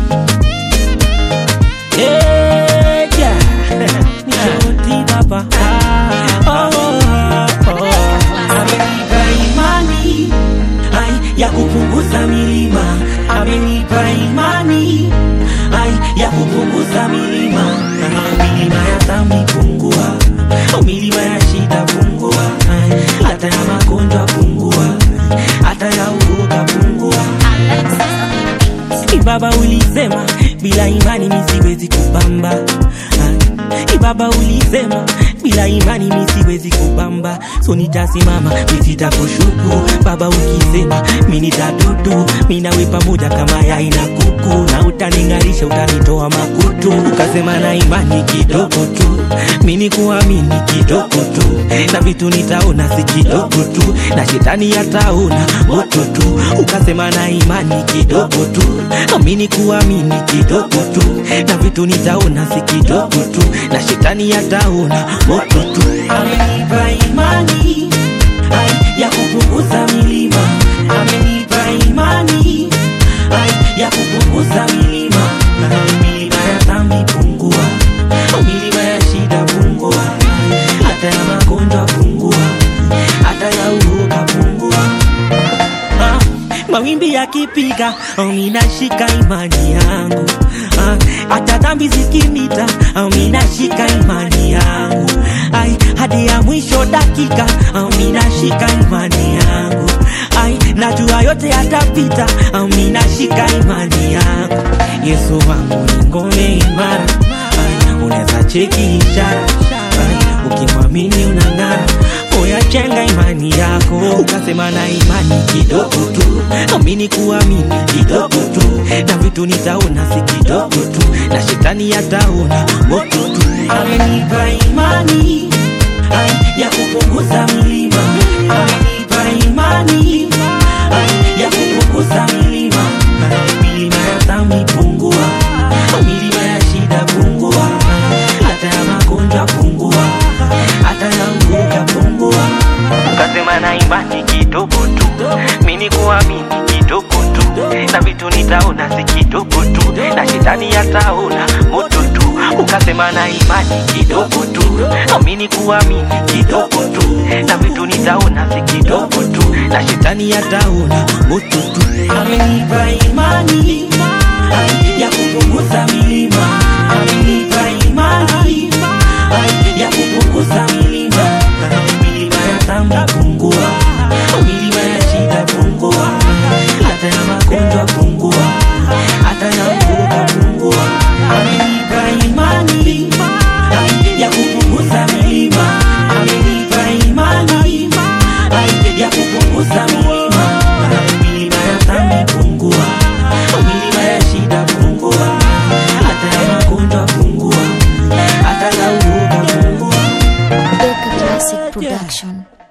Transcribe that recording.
Eh, yeah. Nishoti baba. Oh, oh, oh. Amenipa imani ai, ya kupunguza milima, amenipa imani ai, ya kupunguza milima, milima ya dhambi pungua, milima ya shida pungua, ai, hata ya magonjwa pungua, hata ya uoga pungua. Ibaba ulisema bila imani mi siwezi kupamba. Ah, Ibaba ulisema bila imani mi siwezi kupamba, so nitasimama mi sitakushuku. Baba ukisema mi nitadudu, mi nawe pamoja kama yai na kuku, na utaning'arisha utanitoa makutu. Ukasema na imani kidogo tu, mi ni kuamini kidogo tu, na vitu nitaona si kidogo tu, na shetani ataona moto tu. Ukasema na imani kidogo tu, amini kuamini kidogo tu, na vitu nitaona si kidogo tu, na shetani ataona moto tu. Amenipa imani ai, ya kupunguza milima, amenipa imani ai, ya kupunguza milima, milima ya dhambi pungua, milima ya shida pungua, hata ya magonjwa pungua, hata ya uoga pungua. Ah, mawimbi yakipiga oh, minashika imani yangu Ah, hata dhambi zikinita oh, minashika imani yangu ai hadi ya mwisho dakika oh, minashika imani yangu ai najua yote yatapita oh, minashika imani yangu yesu wangu ni ngome imara ai unaweza cheki ishara ai ukimwamini unang'ara oya jenga imani yako ukasema na imani kidogo tu amini kuamini kidogo tu na vitu nitaona si kidogo tu na shetani yataona moto tu amenipa imani ai, ya kupunguza milima amenipa imani ai, ya kupunguza milima Ai, milima ya dhambi pungua milima ya shida pungua hata ya magonjwa pungua hata ya uoga pungua ukasema na imani kidogo tu mini kuamini kidogo tu na vitu nitaona si kidogo tu na shetani yataona moto tu ukasema na imani kidogo tu amini kuamini kidogo tu na vitu nitaona si kidogo tu na shetani yataona moto tu amenipa imani ai, ya kupunguza milima amenipa imani ai, ya kupunguza milima milima ya dhambi pungua milima ya shida pungua hata ya magonjwa pungua hata ya uoga pungua amenipa imani ai, ya kupunguza milima amenipa imani ai, ya kupunguza milima milima ya dhambi pungua milima ya shida pungua hata ya magonjwa pungua hata ya uoga pungua Beka Classic Production.